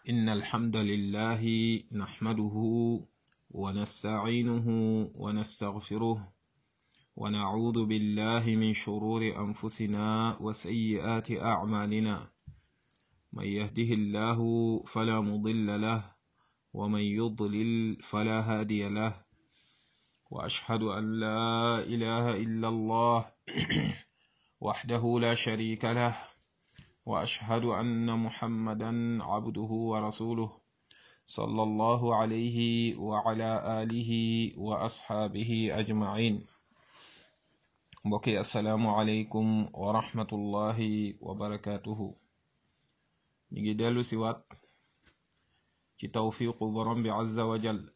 إن الحمد لله نحمده ونستعينه ونستغفره ونعوذ بالله من شرور أنفسنا وسيئات أعمالنا من يهده الله فلا مضل له ومن يضلل فلا هادي له وأشهد أن لا إله إلا الله وحده لا شريك له واشهد ان محمدا عبده ورسوله صلى الله عليه وعلى اله واصحابه اجمعين mbokki asalaamualeykum wa rahmatullahi wa barakatuhu ñu ngi dellu si waat ci tawfiqu borom bi azza wa jal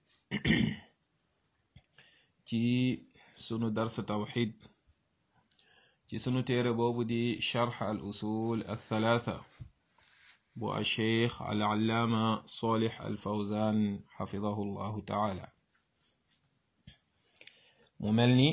ci sunu dars tawxid ci sunu téere boobu di charx al usul althalatha bu alcheikh al allaama solix al fawzan xafidahu llahu taala mu mel ni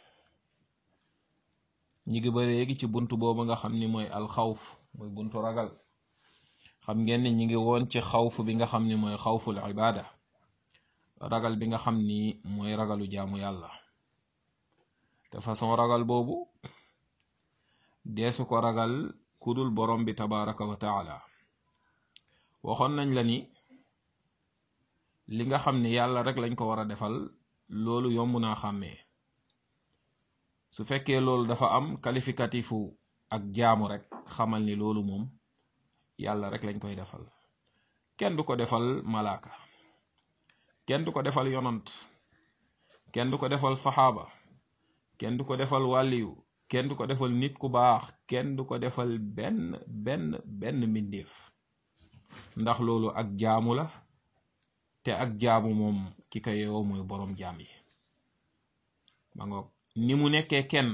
ñi ngi ba léegi ci bunt boobu nga xam ni mooy alxawf mooy buntu ragal xam ngeen ni ñi ngi woon ci xawf bi nga xam ni mooy xawful ibaada ragal bi nga xam ni mooy ragalu jaamu yàlla te façon ragal boobu deesu ko ragal kudul borom bi tabaraka wa taala waxoon nañ la ni li nga xam ni yàlla rek lañ ko war a defal loolu yomb naa xàmmee su fekkee loolu dafa am qualificatifu ak jaamu rek xamal ni loolu moom yàlla rek lañ koy defal kenn du ko defal malaaka kenn du ko defal yonant kenn du ko defal saxaaba kenn du ko defal wàlliyu kenn du ko defal nit ku baax kenn du ko defal benn benn benn mbindeef ndax loolu ak jaamu la te ak jaamu moom ki ko yeewoo mooy boroom jaam yi ma ngoog ni mu nekkee kenn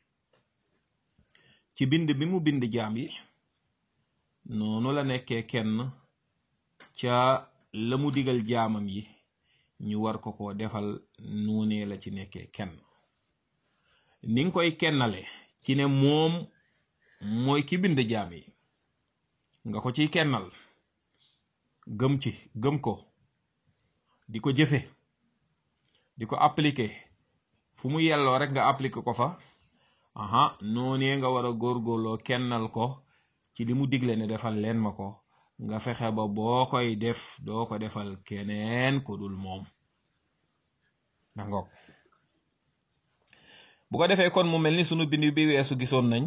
ci bind bi mu bind jaam yi noonu la nekkee kenn ca la mu digal jaamam yi ñu war ko ko defal noonee la ci nekkee kenn ni nga koy kennale ci ne moom mooy ki bind jaam yi nga ko ciy kennal gëm ci gëm ko di ko jëfe di ko appliquer fu mu yelloo rek nga appliquer ko fa aha noonee nga war a góorgóorloo kennal ko ci li mu digle ne defal leen ma ko nga fexe ba boo koy def doo ko defal keneen ko dul moom na ngoog bu ko defee kon mu mel ni sunu bind bi weesu gisoon nañ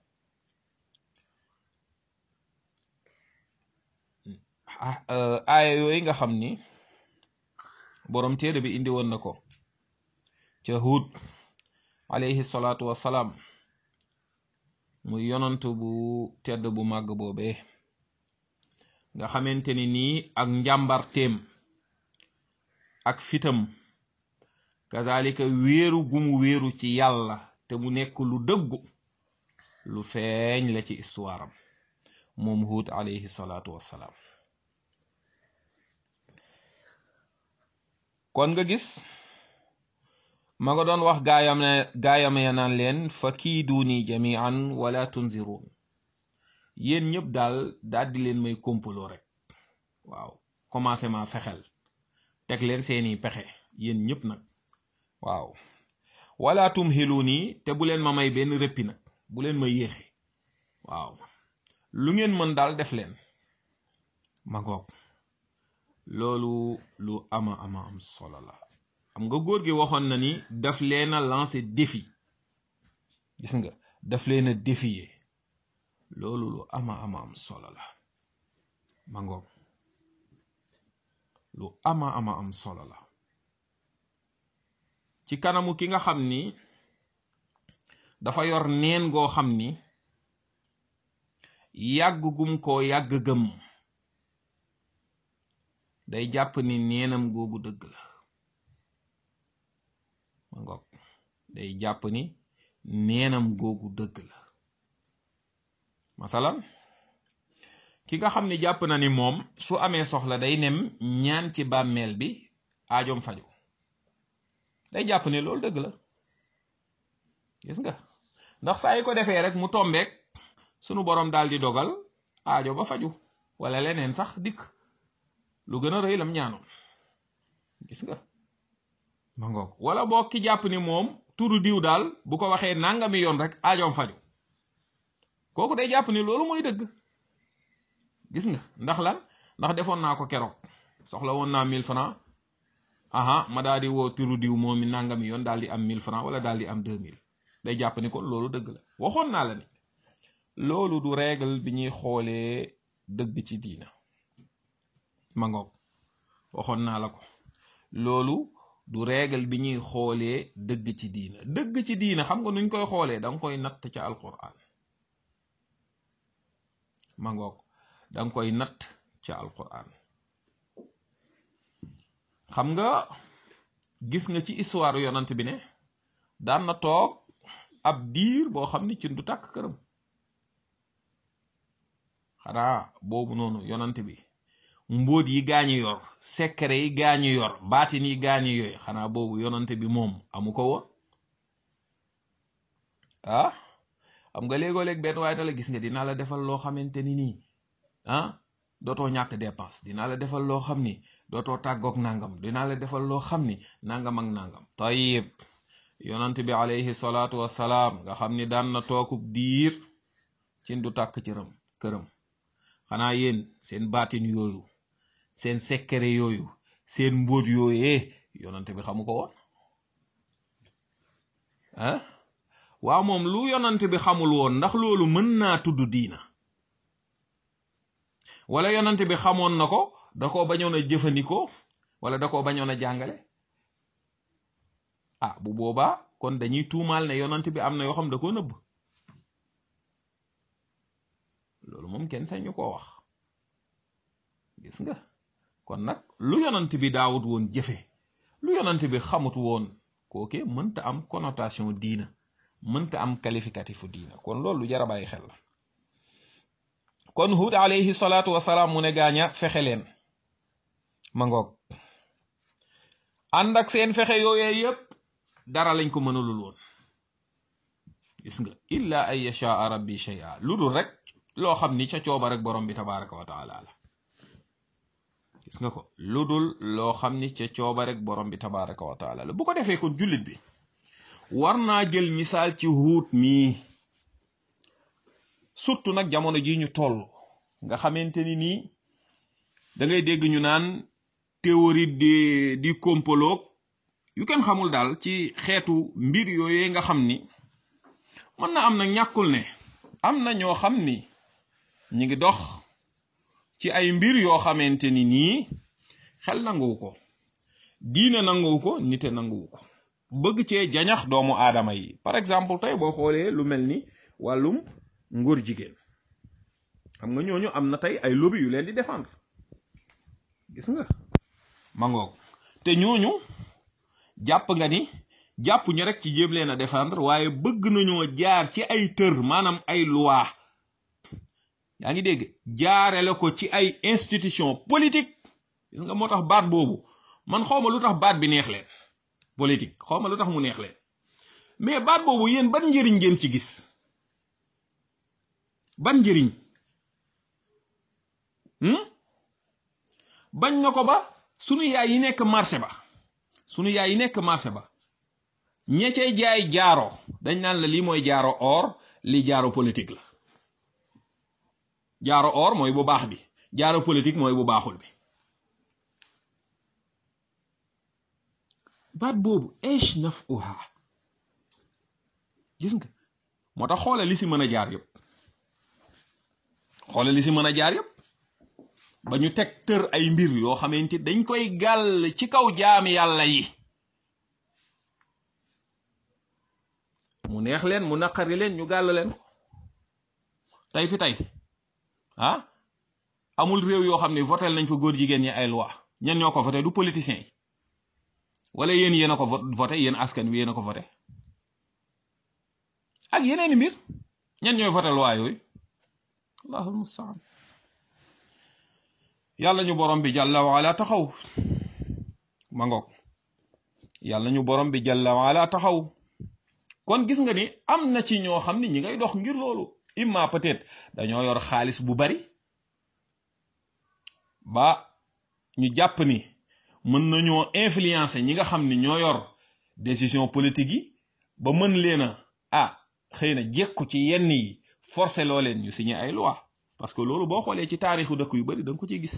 aaya yooyu nga xam ni boroom téere bi indi woon na ko ca Huud alayhi salaatu wassalaam muy yonant bu tedd bu màgg boobee nga xamante ni nii ak njàmbarteem ak fitam kazalika wéeru gumu wéeru ci yàlla te mu nekk lu dëggu lu feeñ la ci histoire am moom Huud alayhi salaatu wassalaam kon nga gis ma nga doon wax gaayam ne gaayam ya naan leen fa kiiduuni jamian wala tunziruun yéen ñëpp daal daal di leen may kompaloo rek waaw commencement fexel teg leen seeni pexe yéen ñëpp nag waaw wala tumhiluuni te bu leen ma may benn rëppi nag bu leen ma yéexe waaw lu ngeen mën daal def leen ma ngoog loolu lu ama ama am solo la xam nga góor gi waxoon na ni daf leen a lancé défi gis nga daf leen a défier loolu lu ama ama am solo la ma ngoog lu ama ama am solo la ci kanamu ki nga xam ni dafa yor neen goo xam ni yàgg gum koo yàgg gëm day jàpp ni neenam googu dëgg la ma ngoog day jàpp ni neenam googu dëgg la masalan ki nga xam ni jàpp na ni moom su amee soxla day nem ñaan ci bàmmeel bi aajoom faju day jàpp ne loolu dëgg la gis nga ndax saa yi ko defee rek mu tombeek sunu borom daal di dogal aajo ba faju wala leneen sax dikk lu gën a rëy lam ñaanoon gis nga ma ngoog wala boo ki jàpp ni moom turu diw daal bu ko waxee nangami yoon rek aajoom faju kooku day jàpp ni loolu mooy dëgg gis nga ndax lan ndax defoon naa ko keroog soxla woon naa 1000 francs aha ma daal di woo turu diw moom mi nangami yoon daal di am 1000 francs wala daal di am 2000 day jàpp ni kon loolu dëgg la waxoon naa la ni loolu du règle bi ñuy xoolee dëgg ci diina ma ngoog waxoon naa la ko loolu du règle bi ñuy xoolee dëgg ci diina dëgg ci diina xam nga nuñ koy xoolee da nga koy natt ca alquran ma ngoog da nga koy natt ca alquran xam nga gis nga ci histoire yonant bi ne daan na toog ab diir boo xam ni cin du tàkk këram xanaa boobu noonu yonant bi mbóot yi gaañu yor secret yi gaañu yor baatin yi gaañu yooyu xanaa boobu yonant bi moom amu ko woon ah xam nga léegoo-léeg benn waaye na la gis nga dinaa la defal loo xamante ni nii ah dootoo ñàkk dépense dinaa la defal loo xam ni dootoo tàggoog nangam dinaa la defal loo xam ni nangam ak nangam tayib yonant bi alayhi salaatu wassalaam nga xam ni daan na tookub diir cin du tàkk cëram këram xanaa yéen seen baatin yooyu seen secret yooyu seen mbóot yooyee yonante bi xamu ko woon ah waaw moom lu yonante bi xamul woon ndax loolu mën naa tudd diina wala yonante bi xamoon na ko da koo bañoon a jëfandikoo wala da koo bañoon a jàngale ah bu boobaa kon dañuy tuumaal ne yonante bi am na yoo xam da koo nëbb loolu moom kenn sañu koo wax gis nga kon nag lu yonant bi daawut woon jëfe lu yonant bi xamut woon kooke mënta am connotation diina mënta am qualificatifu diina kon loolu lu jara bàyyi xel la kon Hud alayhi salaatu wasalaam mu ne gaaña fexe leen ma ngoog ànd ak seen fexe yooyee yépp dara lañ ko mënalul woon gis nga illa an yashaa rabbi shay'a lu dul rek loo xam ni ca cooba rek borom bi tabaraka wa taala la gis nga ko lu dul loo xam ni ca cooba rek borom bi tabaraka wa taala la bu ko defee kon jullit bi war naa jël misaal ci huut mii surtout nag jamono ji ñu toll nga xamante ni nii da ngay dégg ñu naan théorie di di complot yu kenn xamul daal ci xeetu mbir yooyee nga xam ni mën na am na ñàkkul ne am na ñoo xam ni ñi ngi dox ci ay mbir yoo xamante ni nii xel nanguwu ko diine nanguwu ko nite nanguwu ko bëgg cee jañax doomu aadama yi par exemple tey boo xoolee lu mel ni wàllum ngóor jigéen xam nga ñooñu am na tey ay lobby yu leen di défendre gis nga mangoog te ñooñu jàpp nga ni jàpp ñu rek ci jéem leen a défendre waaye bëgg nañoo jaar ci ay tër maanaam ay loi yaa ngi dégg jaarele ko ci ay institution politique gis nga moo tax baat boobu man xawma lu tax baat bi neex leen politique xawma lu tax mu neex leen mais baat boobu yéen ban njëriñ ngeen ci gis ban njëriñ bañ na ko ba sunu yaay yi nekk marché ba sunu yaay yi nekk marché ba ña cay jaay jaaro dañ naan la lii mooy jaaro or lii jaaro politique la jaaro or mooy bu baax bi jaaro politique mooy bu baaxul bi baat boobu esh naf uha gis nga moo tax xoole li si mën a jaar yëpp xoole li si mën a jaar yëpp ba ñu teg tër ay mbir yoo xamante dañ koy gàll ci kaw jaami yàlla yi mu neex leen mu naqari leen ñu gàll leen ko tey fi tey ah amul réew yoo xam ne votel nañ fa góor jigéen ñi ay loi ñen ñoo ko voté du politiciens yi wala yéen yéen a ko voté yéen askan wi yéen a ko voté ak yeneeni mbir ñen ñooy voté loi yooyu allahul mustaan yàlla ñu borom bi jàlla waala taxaw ma ngoog yàlla ñu borom bi jàlla waala taxaw kon gis nga ni am na ci ñoo xam ni ñi ngay dox ngir loolu imma peut-être dañoo yor xaalis bu bari ba ñu jàpp ni mën nañoo influencer ñi nga xam ni ñoo yor décision politique yi ba mën leen a ah xëy na jekku ci yenn yi forcer loo leen ñu signé ay loi parce que loolu boo xoolee ci taarixu dëkk yu bari da nga ko ciy gis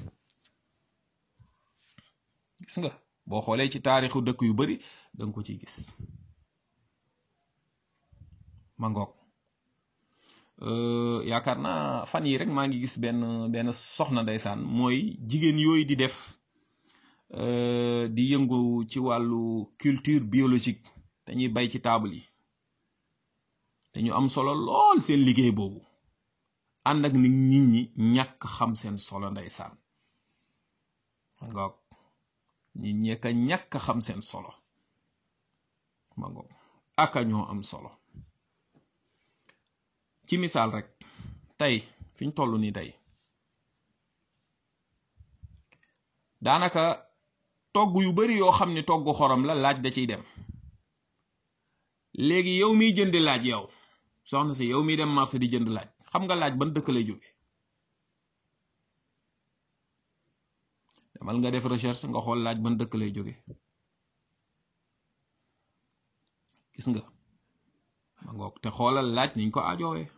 gis nga boo xoolee ci taarixu dëkk yu bari da nga ko ciy gis ma ngoog yaakaar naa fan yi rek maa ngi gis benn benn soxna ndeysaan mooy jigéen yooyu di def di yëngu ci wàllu culture biologique dañuy bay ci table yi te ñu am solo lool seen liggéey boobu ànd ak ni nit ñi ñàkk xam seen solo ndeysaan ma ngoog nit ñi ka ñàkk xam seen solo ma ngoog aka ñoo am solo ci misaal rek tey fi ñu toll nii tey daanaka togg yu bari yoo xam ne togg xorom la laaj da ciy dem léegi yow miy jënd laaj yow soxna si yow miy dem marché di jënd laaj xam nga laaj ban dëkk lay jóge demal nga def recherche nga xool laaj ban dëkk lay jóge gis nga ma ngoog te xoolal laaj niñ ko ajoowee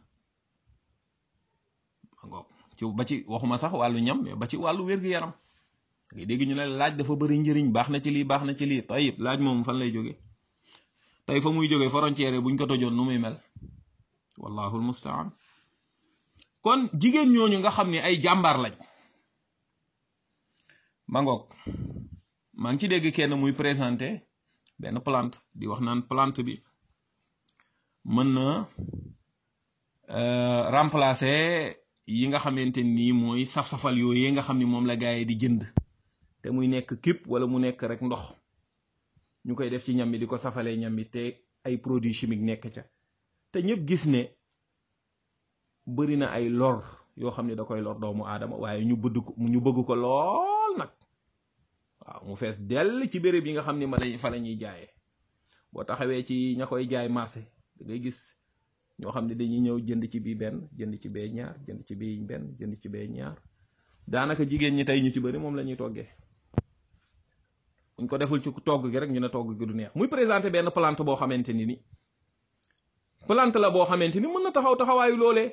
ma ngoog ci ba ci waxuma sax wàllu ñam mais ba ci wàllu wér-gu-yaram ngay dégg ñu ne laaj dafa bëri njëriñ baax na ci lii baax na ci lii tayib laaj moom fan lay jóge tey fa muy jóge frontière buñ ko tojoon nu muy mel wallahu almustaan kon jigéen ñooñu nga xam ne ay jàmbaar lañ ma ngoog maa ngi ci dégg kenn muy présenté benn plante di wax naan plante bi mën na remplacer yi nga xamante nii mooy saf-safal yooyu nga xam ni moom la gaay yi di jënd te muy nekk képp wala mu nekk rek ndox ñu koy def ci ñam bi di ko safalee ñam bi te ay produits chimiques nekk ca te ñëpp gis ne bëri na ay lor yoo xam ne da koy lor doomu aadama waaye ñu bëgg ko ñu bëgg ko lool nag waaw mu fees dell ci béréb yi nga xam ne ma lañ fa la ñuy jaayee boo taxawee ci ña koy jaay marché da ngay gis ñoo xam ne dañuy ñëw jënd ci bii benn jënd ci bee ñaar jënd ci bii benn jënd ci bee ñaar daanaka jigéen ñi tey ñu ci bëri moom la ñuy toggee buñ ko deful ci togg gi rek ñu ne togg gi du neex muy présenté benn plante boo xamante ni ni plante la boo xamante ni mën na taxaw taxawaayu loolee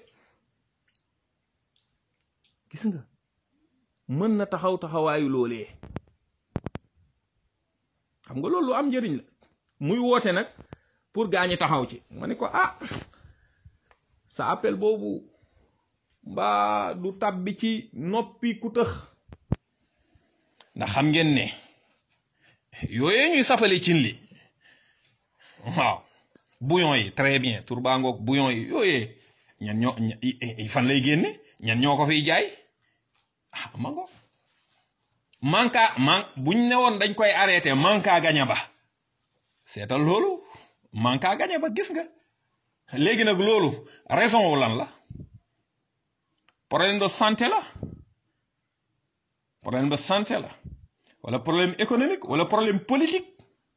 gis nga mën na taxaw taxawaayu loolee xam nga loolu lu am njëriñ la muy woote nag pour gaañi taxaw ci ma ne ko ah sa appel boobu mbaa du tàbbi ci noppi ku tëx ndax xam ngeen ne yooyee ñuy safale cin li waaw bouillon yi très bien tur baa ngoog bouillon yi yooyee ñan ñoo fan lay génne ñan ñoo ko fiy jaay ah ma ngoog manka man buñ ne woon dañ koy arrêté manka gaña ba seetal loolu manka gaña ba gis nga léegi nag loolu raison wu lan la problème de santé la problème de santé la wala problème économique wala problème politique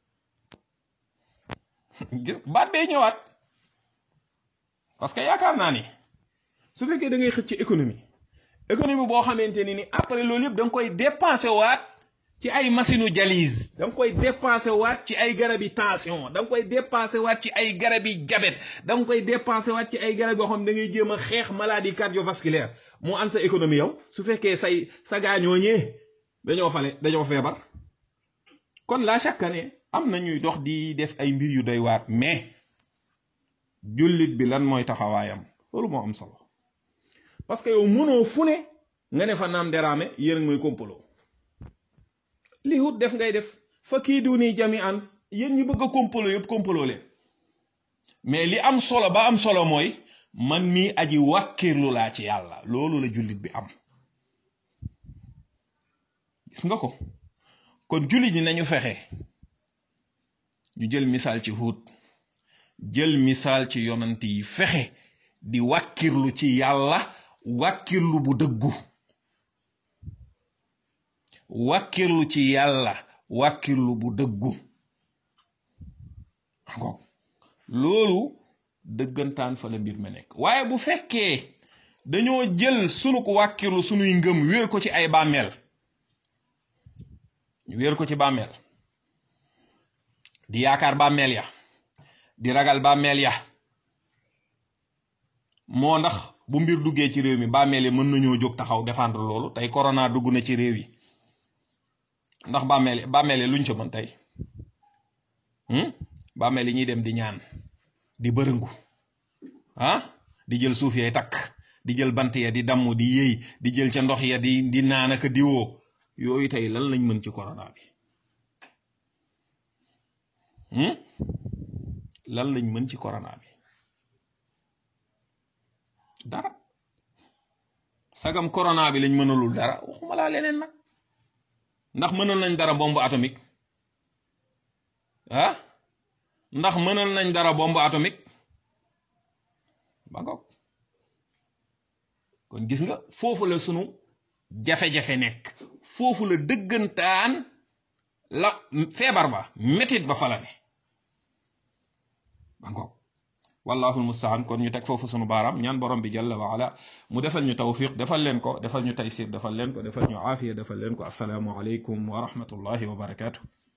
gis baat bee ñëwaat parce que yaakaar naa ni su fekkee da ngay xëcc ci économie économie boo xamante ni ni après loolu yëpp da nga koy dépensé waat ci ay machine u dialyse da nga koy dépensé waat ci ay garabi tension da nga koy dépensé waat ci ay garabi diabète da nga koy dépensé waat ci ay garab yoo xam ne da ngay jéem a xeex maladie cardiovasculaire moo an sa économie yow su fekkee say sa gaañoo ñee dañoo fale dañoo feebar kon la chaque année am na ñuy dox di def ay mbir yu doy waat mais jullit bi lan mooy taxawaayam loolu moo am solo parce que yow mënoo fu ne nga ne fa naam deraame yéen a ngi may kompaloo li wut def ngay def fa kii du nii jami an yéen ñi bëgg a kompaloo yëpp kompaloo leen mais li am solo ba am solo mooy man mii aji wàkkirlu laa ci yàlla loolu la jullit bi am gis nga ko kon jullit ñi nañu fexe ñu jël misaal ci Huud jël misaal ci yonant yi fexe di wàkkirlu ci yàlla wàkkirlu bu dëggu wàkkirlu ci yàlla wàkkirlu bu dëggu loolu dëggantaan fa la mbir ma nekk waaye bu fekkee dañoo jël sunu ko wàkkirlu sunuy ngëm wéer ko ci ay bàmmeel ñu wéer ko ci bàmmeel di yaakaar bàmmeel ya di ragal bàmmeel ya moo ndax bu mbir duggee ci réew mi bàmmeel yi mën nañoo jóg taxaw défendre loolu tey corona dugg na ci réew yi ndax bàmmeel bàmmeel yi luñ ca mën tey bàmmeel yi ñuy dem di ñaan di bërëngu ah di jël suuf yay takk di jël bant ya di damm di yëy di jël ca ndox ya di di naan ak diwoo yooyu tey lan lañ mën ci corona bi lan lañ mën ci corona bi dara sagam corona bi lañ mënalul dara waxuma laa leneen nag ndax mënal nañ dara bombe atomique ah ndax mënal nañ dara bombe atomique ba ngoog kon gis nga foofu la sunu jafe-jafe nekk foofu la dëggantaan la feebar ba métit ba fala ne ba ngoog wallahu almustaan kon ñu teg foofu sunu baaraam ñaan borom bi jalla wa ala mu defal ñu tawfiq defal leen ko defal ñu taysir defal leen ko defal ñu aafiya defal leen ko assalaamu aleykum wa rahmatullahi wa barakatuh